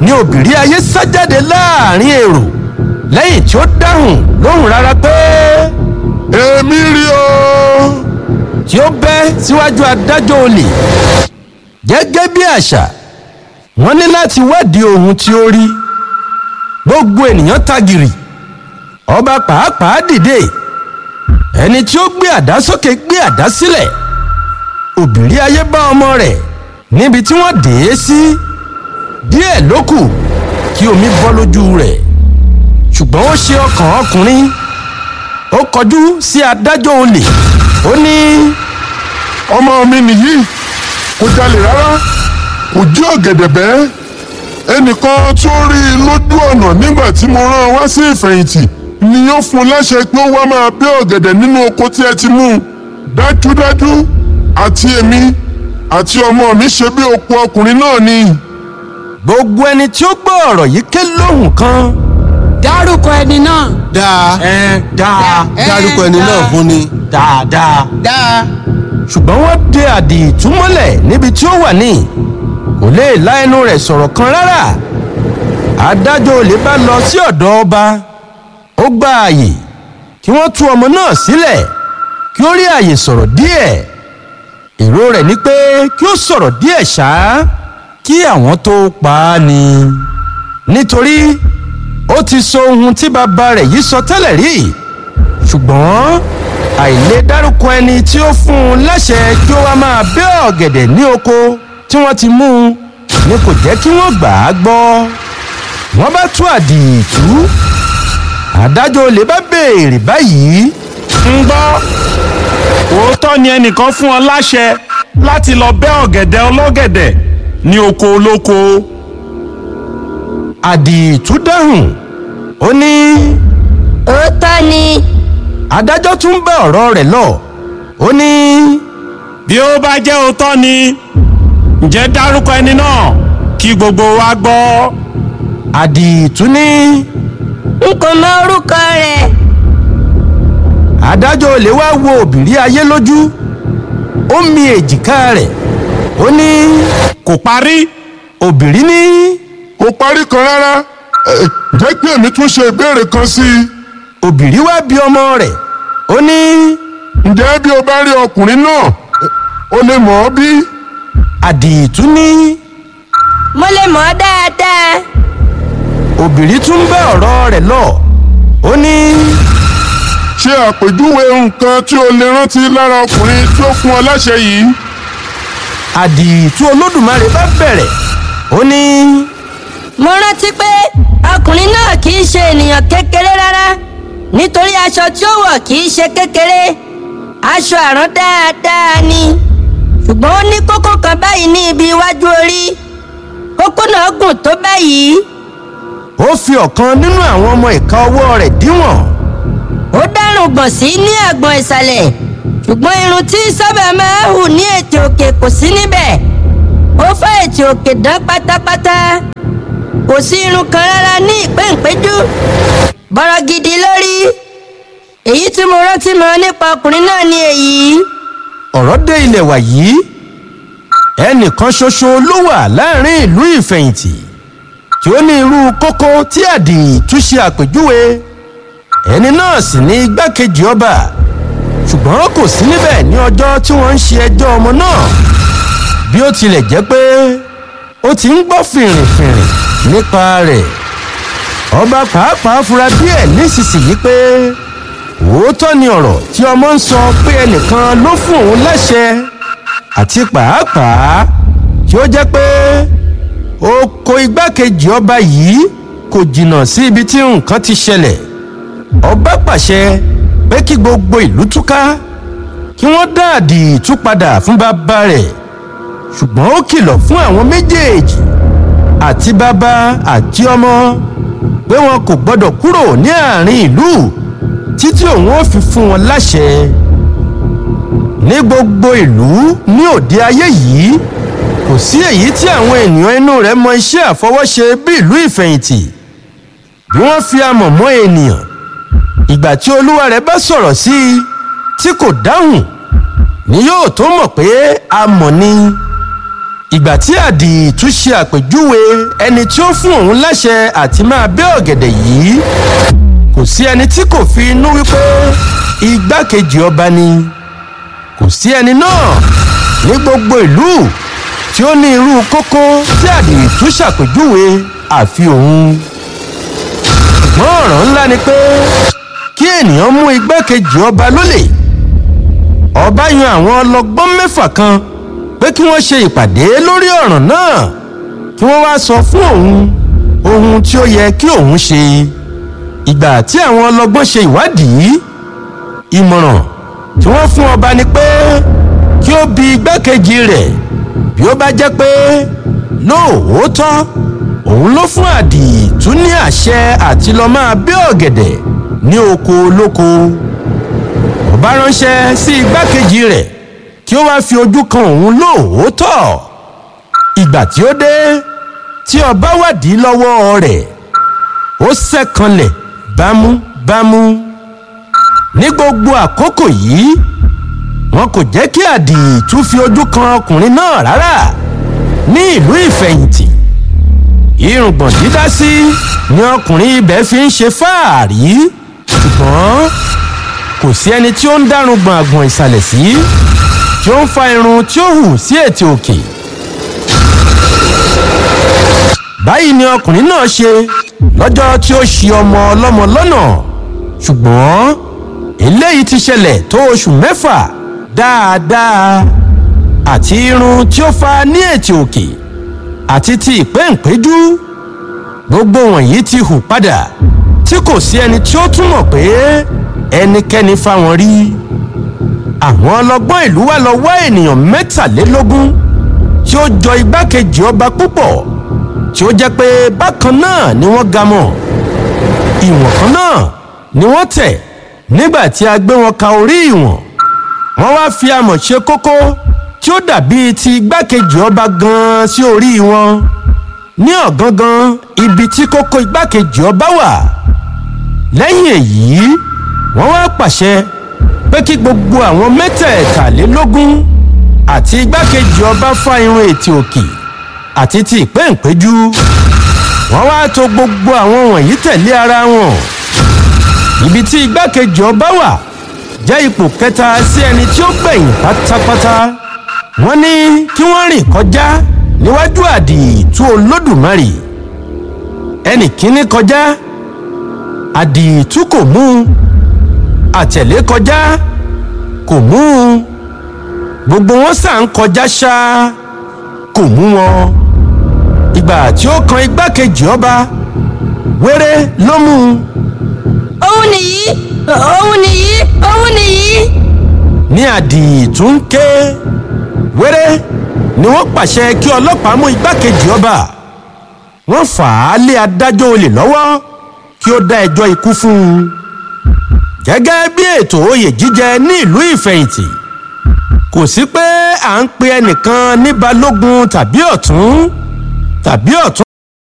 ni òbírí ayé sá jáde láàrin èrò lẹ́yìn tí ó dáhùn lóhùn rárá pé èmi rí o. tí ó bẹ́ síwájú adájọ́ olè gẹ́gẹ́ bí àṣà wọ́n ní láti wádìí ohun tí ó rí gbogbo ènìyàn tagìrì ọba pàápàá dìde ẹni tí ó gbé àdá sókè gbé àdá sílẹ̀ òbírí ayé bá ọmọ rẹ̀ níbi tí wọ́n dè é sí díẹ̀ ló kù kí omi bọ́ lójú rẹ̀ ṣùgbọ́n ó ṣe ọkàn ọkùnrin ó kọjú sí adájọ́ olè ó ní ọmọ mi nìyí kò jalè rárá kò jí ọ̀gẹ̀dẹ̀ bẹ́ẹ̀ ẹnìkan tó rí i lójú ọ̀nà nígbà tí mo rán wá sí ìfẹ̀yìntì ni yóò fún un láṣẹ pé ó wá máa bẹ́ ọ̀gẹ̀dẹ̀ nínú oko tí ẹ ti mú un dájúdájú àti èmi àti ọmọ mi ṣe bí oko ọkùnrin náà ni. gbogbo ẹni tí ó gbọ́ ọ̀rọ̀ yìí ké lóhùn kan dárúkọ ẹni náà. dáa ẹ dáa dárúkọ ẹni náà fún ni. dáadáa dáa. ṣùgbọ́n wọ́n de àdì ìtúmọ́lẹ̀ níbi tí ó wà ní kò lè la ẹnu rẹ̀ sọ̀rọ̀ kan rárá adájọ́ olè bá lọ sí ọ̀dọ̀ ọba ó gba àyè kí wọ́n tú ọmọ náà sílẹ̀ kí ó rí àyè sọ̀rọ̀ díẹ̀ èrò rẹ̀ ni pé kí ó sọ̀rọ̀ díẹ̀ ṣáá kí àwọn tó pa á ni nítorí ó ti sọ ohun tí bàbá rẹ̀ yìí sọ tẹ́lẹ̀ rí ṣùgbọ́n àìlè dárúkọ ẹni tí ó fún un láṣẹ kí ó wá máa bẹ́ ọ̀gẹ̀dẹ̀ ní oko tí wọ́n ti mú un ni kò jẹ́ kí wọ́n gbà á gbọ́ wọ́n bá tú àdìtú adájọ́ olè bá béèrè báyìí ń gbọ́ òótọ́ ni ẹnìkan fún ọ láṣẹ láti lọ bẹ́ ọ̀gẹ̀dẹ̀ ọlọ́gẹ̀dẹ̀ ní oko olóko àdìtú dáhùn ó ní òótọ́ ni adájọ́ tún bá ọ̀rọ̀ rẹ̀ lọ ó ní bí ó bá jẹ́ òótọ́ ni ǹjẹ́ dárúkọ ẹni náà kí gbogbo wa gbọ́ àdìtú ní n kò mọ orúkọ rẹ̀ adájọ́ olè wá wo òbírí ayé lójú ó mi èjìká rẹ̀ ó ní kò parí òbírí ní kò parí kan rárá ẹ, jẹ́ kí èmi tún ṣe ìbéèrè kan sí i. òbírí wá bí ọmọ rẹ̀ ó ní ǹjẹ́ bí o bá rí ọkùnrin náà ẹ, o lè mọ̀ ọ́ bí? àdìtú ní mo lè mọ̀ ọ́ dáadáa òbírí tún bá ọ̀rọ̀ rẹ̀ lọ ó ní ṣe àpèjúwe nǹkan tí o lè rántí lára ọkùnrin tí ó fún ọ láṣẹ yìí. àdìtú olódùmarè bá bẹ̀rẹ̀ ó ní mo rántí pé ọkùnrin náà kì í ṣe ènìyàn kékeré rárá nítorí aṣọ tí ó wọ̀ kì í ṣe kékeré aṣọ àrán dáadáa ni ṣùgbọ́n ó ní kókó kan báyìí ní ibi iwájú orí kókó náà gùn tó báyìí ó fi ọ̀kan nínú àwọn ọmọ ìka ọwọ́ rẹ̀ díwọ̀n ó dárùn gbọ̀n sí ní àgbọ̀n ìsàlẹ̀ ṣùgbọ́n irun tí sábà máa ń hù ní ètè òkè kò sí níbẹ̀ ó fá ètè òkè dán pátápátá kò sí irun kan rárá ní ìpéǹpéjú bọ́rọ̀ gidi lórí èyí tí mo rántí mọ́ nípa ọkùnrin náà ni èyí ọ̀rọ̀ dé ilẹ̀ wà yìí ẹnìkan ṣoṣo ló wà láàrin ìlú ìfẹ̀yìntì tí ó ní irú kókó tí àdìtú ṣe àpèjúwe ẹni náà sì ní igbákejì ọba ṣùgbọ́n kò sí níbẹ̀ ní ọjọ́ tí wọ́n ń ṣe ẹjọ́ ọmọ náà bí ó tilẹ̀ jẹ́ pé ó ti ń gbọ́ fìrìfìrì nípa rẹ̀ ọba pàápàá fura díẹ̀ nísinsìnyí pé òótọ́ ni ọ̀rọ̀ tí ọmọ ń sọ pé ẹnìkan ló fún òun láṣẹ àti pàápàá tí ó jẹ́ pé oko igbákejì ọba yìí kò jìnnà sí ibi tí nǹkan ti ṣẹlẹ̀ ọba pàṣẹ pé kí gbogbo ìlú túká kí wọ́n dá àdìtú padà fún bàbá rẹ̀ ṣùgbọ́n ó kìlọ̀ fún àwọn méjèèjì àti bàbá àti ọmọ pé wọn kò gbọdọ̀ kúrò ní àárín ìlú títí òun ó fi fún wọn láṣẹ ní gbogbo ìlú ní òde ayé yìí kò sí èyí tí àwọn ènìyàn inú rẹ̀ mọ iṣẹ́ àfọwọ́ṣe bí ìlú ìfẹ̀yìntì bí wọ́n fi amọ̀ mọ́ ènìyàn ìgbà tí olúwa rẹ̀ bá sọ̀rọ̀ sí i tí kò dáhùn ni yóò tó mọ̀ pé amọ̀ ni ìgbà tí àdìtú ṣe àpèjúwe ẹni tí ó fún òun láṣẹ àti máa bẹ́ ọ̀gẹ̀dẹ̀ yìí kò sí ẹni tí kò fi inú wípé igbákejì ọba ni kò sí ẹni náà ní gbogbo ìlú tí ó ní irú kókó tí àdìtú ṣàpèjúwe àfi òun ṣùgbọ́n ọ̀ràn ńlá ni pé kí ènìyàn mú igbákejì ọba lólè ọba yan àwọn ọlọgbọ́n mẹ́fà kan pé kí wọ́n ṣe ìpàdé lórí ọ̀ràn náà kí wọ́n wá sọ fún òun ohun tí ó yẹ kí òun ṣe ìgbà tí àwọn ọlọgbọ́n ṣe ìwádìí ìmọ̀ràn tí wọ́n fún ọba ni pé kí ó bi igbákejì rẹ̀ bí ó bá jẹ́ pé lóòótọ́ òun ló fún àdìtú ní àṣẹ àti lọ máa bẹ́ ọ̀gẹ̀dẹ̀ ní oko olóko ọba ránṣẹ́ sí igbákejì rẹ̀ kí ó wá fi ojú kan òun lóòótọ́ ìgbà tí ó dé tí ọba wádìí lọ́wọ́ rẹ̀ ó sẹ́kànlẹ̀ bámúbámú ní gbogbo àkókò yìí wọn kò jẹ́ kí àdìtú fi ojú kan ọkùnrin náà rárá ní ìlú ìfẹ̀yìntì irùngbọ̀n dídá sí ni ọkùnrin ibẹ̀ fi ń ṣe fáàrí ṣùgbọ́n kò sí ẹni tí ó ń dárúgbọ̀n àgbọ̀n ìsàlẹ̀ sí tí ó ń fa irun tí ó hù sí ètè òkè. báyìí ni ọkùnrin náà ṣe lọ́jọ́ tí ó ṣi ọmọ ọlọ́mọ lọ́nà ṣùgbọ́n eléyìí ti ṣẹlẹ̀ tó oṣù mẹ́fà dáadáa àti irun tí ó fa ní ètè òkè àti ti ìpéǹpéjú gbogbo wọ̀nyí ti hù padà tí kò sí ẹni tí ó túmọ̀ pé ẹnikẹ́ni fáwọn rí àwọn ọlọ́gbọ́n ìlú wa lọ wá ènìyàn mẹ́tàlélógún tí ó jọ igbákejì ọba púpọ̀ tí ó jẹ́ pé bákan náà ni wọ́n ga mọ̀ ìwọ̀n kan náà ni wọ́n tẹ̀ nígbà tí a gbé wọn ka orí ìwọ̀n wọ́n wá fi amọ̀ ṣe kókó tí ó dàbí ti igbákejì ọba gan-an sí orí wọn ní ọ̀gángán ibi tí kókó igbákejì ọba wà lẹ́yìn èyí wọ́n wá pàṣẹ pé kí gbogbo àwọn mẹ́tẹ̀ẹ̀tàlélógún àti igbákejì ọba fá irun ètè òkè àti ti ìpéǹpéjú wọ́n wá to gbogbo àwọn wọ̀nyí tẹ̀lé ara wọn ibi tí igbákejì ọba wà jẹ́ ipò kẹta sí ẹni tí ó gbẹ̀yìn pátápátá wọ́n ní kí wọ́n rìn kọjá níwájú àdìtú olódùmarè ẹnì kíní kọjá àdìtú kò mú un àtẹ̀lé kọjá kò mú un gbogbo wọn sà ń kọjá ṣá kò mú wọn ìgbà tí ó kan igbákejì ọba wéré ló mú un òun nìyí òun nìyí òun nìyí. ní àdìtú ń ké wéré ni wọ́n pàṣẹ kí ọlọ́pàá mú igbákejì ọba wọ́n fà á lé adájọ́ olè lọ́wọ́ kí ó dá ẹjọ́ ikú fún un gẹ́gẹ́ bí ètò oyè jíjẹ ní ìlú ìfẹ̀yìntì kò sí pé à ń pe ẹnìkan ní balógun tàbí ọ̀tún tàbí ọ̀tún